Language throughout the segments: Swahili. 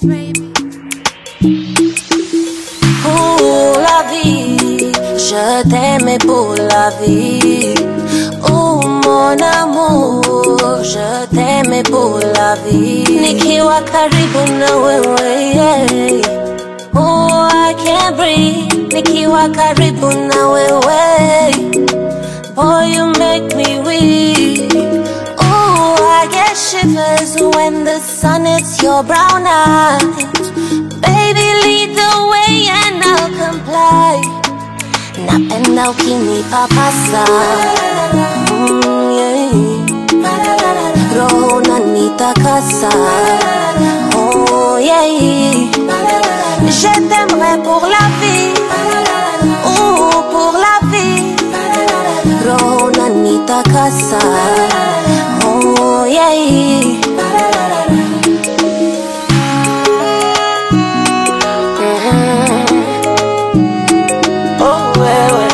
baby. pour la vie. Je t'aimais pour la vie. Oh mon amour, je t'aimais pour la vie. Nikiwa karibu na wewe, yeah. Oh, I can't breathe. Nikiwa karibu na wewe. Boy, you make me weak. Oh, I get shivers when the sun hits your brown eyes. Baby, lead the way and I'll comply. Napenda ukinipapasa mm, yeah. Roho unanitakasa oh, yeah. Je t'aimerai pour la vie oh, pour la vie Roho unanitakasa oh, yeah. Oh, wewe.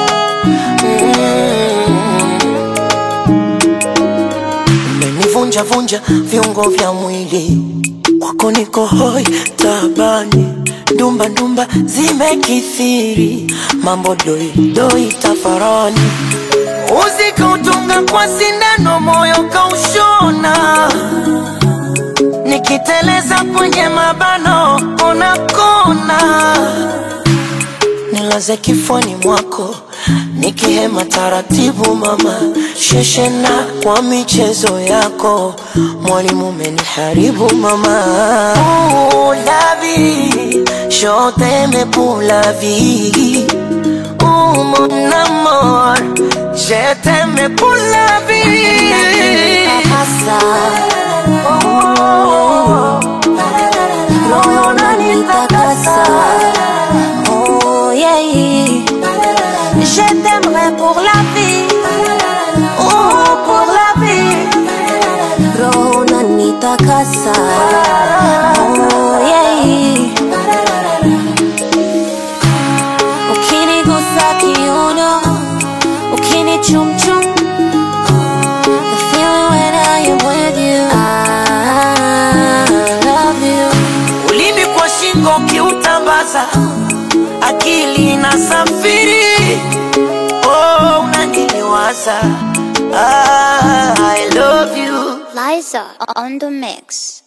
umenivunja vunja viungo vya mwili kwako niko hoi tabani ndumba ndumba zimekithiri mambo doi doi tafarani uzikautunga kwa sindano moyo kaushona nikiteleza kwenye mabano unakona nilaze kifoni mwako nikihema taratibu mama sheshena kwa michezo yako mwalimu umeniharibu mama Ooh, la vie, je t'aime pour la vie Ooh, mon amour, je t'aime pour la vie Pasa. Roho unanitakasa. Oh, yeah. Je t'aimerai pour la vie. Oh, pour la vie. Roho unanitakasa. Oh, yeah. Ukinigusa kiuno, ukinichumchum The feeling when I am with you I love you ulimi kwa shingo ukiutambaza akili inasafiri oh, unaniliwaza ah, I love you Liza on the mix.